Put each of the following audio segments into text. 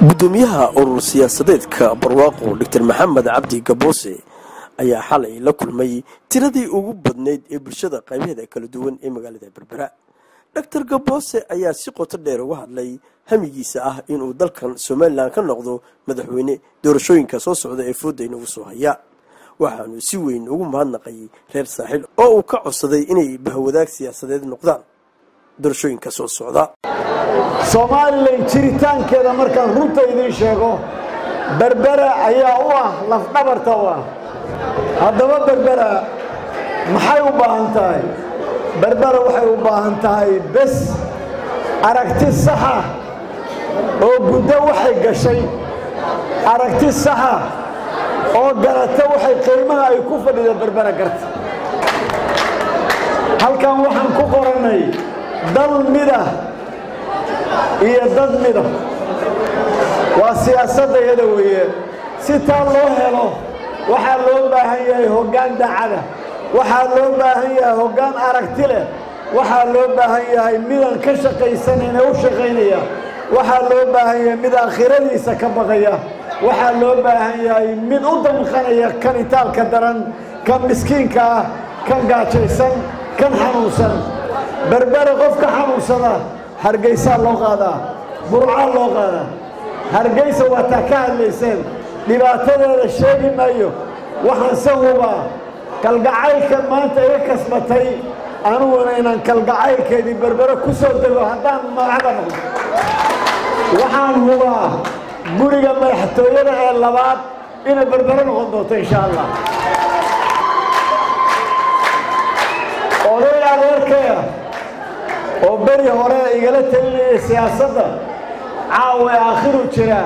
gudoomiyaha urur siyaasadeedka barwaaqo doctor maxamed cabdi gaboose ayaa xalay la kulmay tiradii ugu badnayd ee bulshada qaybaheeda kala duwan ee magaalada berbera doctor gaboose ayaa si qoto dheer uga hadlay hamigiisa ah inuu dalkan somalilan ka noqdo madaxweyne doorashooyinka soo socda ee fooda inagu soo haya waxaanu si weyn ugu mahadnaqay reer saaxiil oo uu ka codsaday inay bahwadaag siyaasadeed noqdaan doorashooyinka soo socda soomaalilan jiritaankeeda markaan runta idiin sheego berbera ayaa u ah lafdhabarta u ah haddaba berbera maxay u baahan tahay berbera waxay u baahan tahay bes aragti saxa oo guddo waxay gashay aragti saxa oo garata waxay qiimaha ay ku fadhida berbera garta halkan waxaan ku qorannay dal midah iyo dad mida waa siyaasaddayada weeye si taa loo helo waxaa loo baahan yahay hoggaan dacada waxaa loo baahan yahay hoggaan aragti leh waxaa loo baahan yahay midaan ka shaqaysanayna u shaqaynaya waxaa loo baahan yahay mid aakhiradiisa ka baqaya waxaa loo baahan yahay mid u damqanaya kan itaalka daran kan miskiinka ah kan gaajaysan kan xanuunsan berbere qofka xanuunsada hargaysaa loo qaadaa burcaa loo qaadaa hargaysa waa taa ka hadlayseen dhibaatadeeda sheegi maayo waxaan se hubaa kalgacaylka maanta iga kasbatay aniguna inaan kalgacaylkeedii berbere ku soo dego haddaan madaxda noqdo waxaan hubaa guriga madaxtooyada ee labaad inay berbere noqon doonto insha allah oday adeerkaya oo beri hore igala telinaya siyaasadda caawa aakhiru jiraa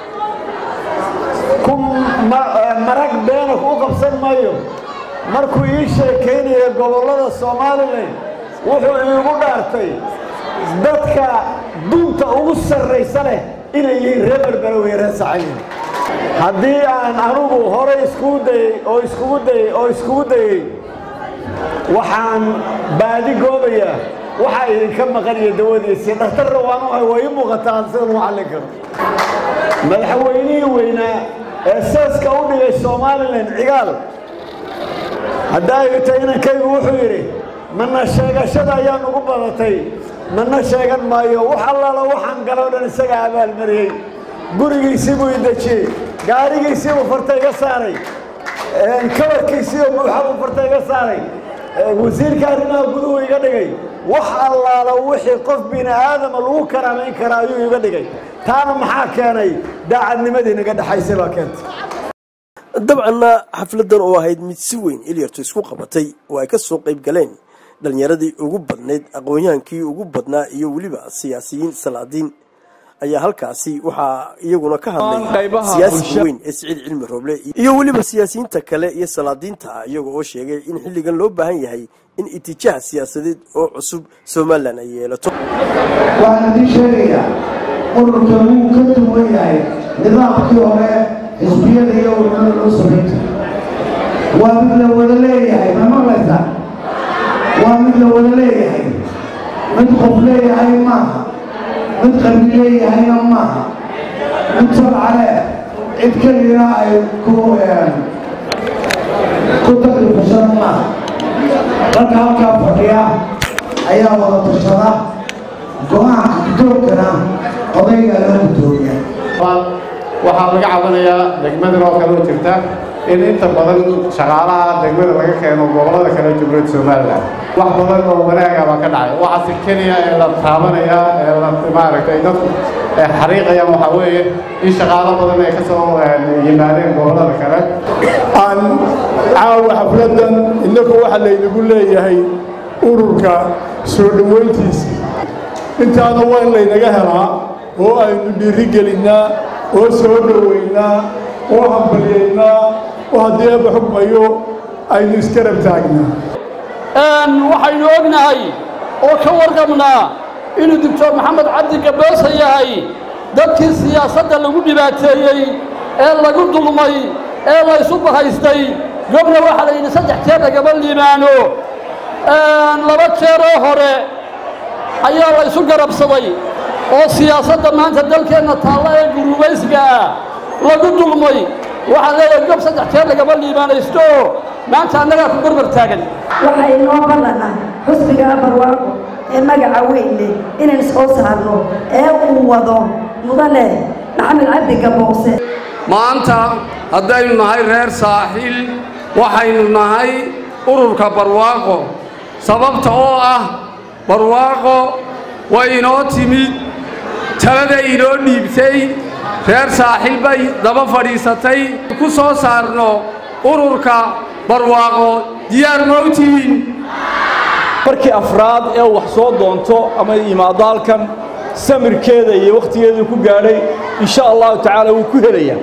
ku marag beena u qabsan maayo markuu ii sheekaynaya gobollada somalilan wuxuu iigu dhaartay dadka dunta ugu sarraysa leh inay yihiin reer berbera wey reer sacayn haddii aan anugu hore iskugu dayey oo iskugu dayey oo iskugu dayey waxaan baadi goobayaa waxaa idinka maqan iyo dawadiisii dhakhtarra waan u hay waa ii muuqataa sida lagu callin karo madaxweynihii weynaa ee seeska u dhigay somalilan cigaal haddaa igta inankaygu wuxuu yidhi mana sheegashada ayaa nugu badatay mana sheegan maayo wax allaala waxaan galoo dhan isagaa abaalmariyey gurigiisii buu idejiyey gaarigiisii buu farta iga saaray kabarkiisii oo buuxa buu farta iga saaray wasiirka arrimaha guduhu iga dhigay wax allaala wixii qof bini aadama lagu karaamayn karaa ayuu iga dhigay taana maxaa keenay daacadnimadii naga dhexaysay baa keentay dabcanna xafladan oo ahayd mid si weyn ilyartu isku qabatay oo ay ka soo qayb galeen dhallinyaradii ugu badnayd aqoon-yahankii ugu badnaa iyo weliba siyaasiyiin salaadiin ayaa halkaasi waxaa iyaguna ka hadlay siyaasiga weyn ee siciid cilmi rooble iyo weliba siyaasiyiinta kale iyo salaadiinta iyaga oo sheegay in xilligan loo baahan yahay in itijaah siyaasadeed oo cusub somalilan ay yeelato waxaan idiin sheegayaa ururka wuu ka duwan yahay nidaamkii hore xisbiyada iyo ururada loo samaynta waa mid la wada leeyahay ma maqlaysaa waa mid la wada leeyahay mid qof leeyahay maaha mid qalbi leeyahayna maaha mid solcale cid kelina ay ku ku takrifashada maaha dadka halkaa fadhiya ayaa wada tashada go-aanka guddoonkana odayga loo guddoomiya waxaa laga cabanayaa degmadan oo kale oo jirta in inta badan shaqaalaha degmada laga keeno gobollada kale jumhuuriyadda somalilan wax badan oo wanaaga baa ka dhacay waxaase keliya ee la taabanaya ee la maaragtay dadku xariiqayaan waxaa weeye in shaqaalo badan ay ka soo yimaadeen gobollada kale aan caawa xafladdan innagu waxaa laynagu leeyahay ururka soo dhoweyntiisa intaana waa in laynaga helaa oo aynu dhiiri gelinnaa oo soo dhoweynaa oo hambalyaynaa oo haddii eebba xugmayo aynu iskarab taagnaa waxaynu ognahay oo ka warqabnaa inuu doctor maxamed cabdi gaboose yahay dadkii siyaasadda lagu dhibaateeyey ee lagu dulmay ee laysu bahaystay gobna waxaa la yidhi saddex jeer lagama liimaano laba jeeroo hore ayaa laysu garabsaday oo siyaasadda maanta dalkeenna taalla ee gurubaysiga ah lagu dulmay waxaan leeyahay gob saddex jeer lagama liibaanaysto maanta annagaa ku barbar taagan waxaa inoo ballanah xusbiga barwaaqo ee magaca weyn leh inaynu soo saarno ee uu wado mudane maxamed cabdi gaboose maanta haddaynu nahay reer saaxiil waxaynu nahay ururka barwaaqo sababta oo ah barwaaqo way inoo timid talada inoo dhiibtay reer saaxiil bay daba fadhiisatay ku soo saarno ururka barwaaqo diyaar ma u tihiin markii afraad ee wax soo doonto ama yimaado halkan samirkeeda iyo wakhtigeeduu ku gaadhay insha allahu tacaala wuu ku helayaa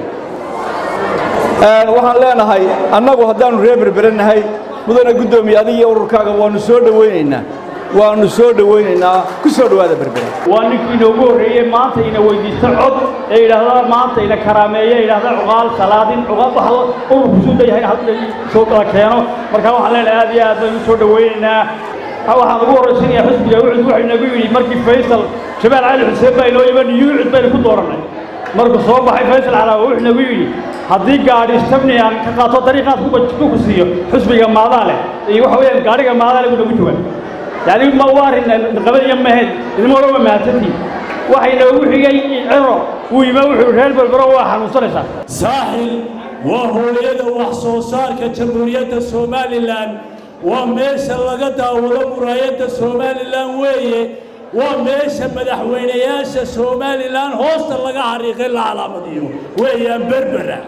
waxaan leenahay annagu haddaannu reer berberanahay mudane guddoomiye adiga iyo ururkaaga waannu soo dhowaynaynaa waannu soo dhowaynaynaa ku soo dhowaada berbere waa ninkii inoogu horreeyey maanta ina weydiista cod ee yidhaahda maanta ina karaameeye yidhaahda cuqaal salaadin cuqaal wax ururku suu leeyahay soo kala keeno marka waxaan leenahay aad iyo aad baynu soo dhowaynaynaa waxaan ugu horraysanayaa xisbiga wucud wuxuu inagu yidhi markii faysal shabaal cali xuseen baa inoo iman yuucud baynu ku doorannay markuu soo baxay faysal calaawa wuxuu inagu yidhi haddii gaadhi istabni aan ka qaato dariiqaad ku siiyo xisbiga maadaa leh iyo waxa weeyaan gaadhiga maadaa leh buu nagu joogaa yacni ma u arrin qabadiya mahayd idima odhan waa mahadsantiin waxa inoogu xigay ciro wuu yima wuxuu reer berbero waa xanuunsanaysaa saaxil waa hooyada wax soo saarka jamhuuriyadda somalilan waa meesha laga daawado muraayadda somalilan weeye waa meesha madaxweynayaasha somalilan hoosta laga xariiqay la calaamadiyo weeyaan berbera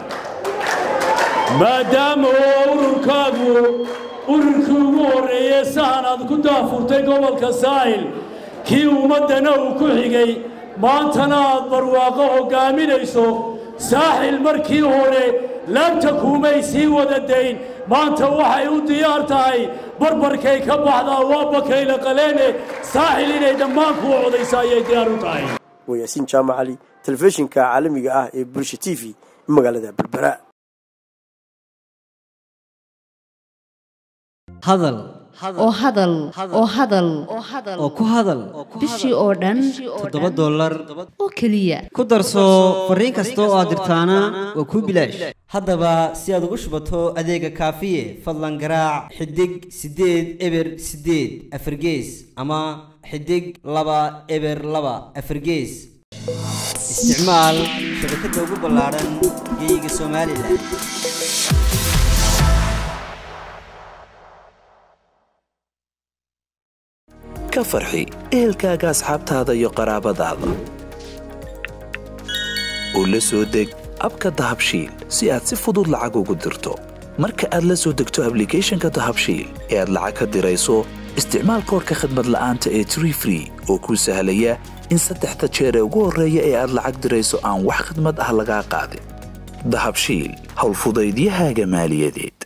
maadaama oo ururkaagu ururkii ugu horreeyey sahan aad ku daafurtay gobolka saahil kii ummaddana uu ku xigay maantana aad barwaaqo hoggaaminayso saaxil markii hore laabta kuumay sii wada dayn maanta waxay u diyaar tahay barbarkay ka baxdaa waa bakayla qaleene saaxil inay dhammaan kuwa codaysa ayay diyaar u tahay waa yaasiin jaamac cali telefishinka caalamiga ah ee bulsha t v magaalada berbera hadal oo hadal oo hadal oo ku hadal bishii oo dhan toddoba dollar oo keliya ku darso fariin kasta oo aad dirtaana waa kuu bilaash haddaba si aad ugu shubato adeega kaafiye fadlan garaac xidig siddeed eber siddeed afargees ama xidig laba eber laba afargees isticmaal shabakadda ugu ballaadhan geyga somalilan ka farxi ehelkaaga asxaabtaada iyo qaraabadaada oo la soo deg abka dahabshiil si aad si fudud lacag ugu dirto marka aad la soo degto ablicathonka dahabshiil ee aad lacag ka dirayso isticmaal koorka khadmad la'aanta ee tree free oo kuu sahlaya in saddexda jeer ee ugu horreeya ee aad lacag dirayso aan wax khidmad ah lagaa qaadin dahabshiil howlfudaydiyahaaga maaliyadeed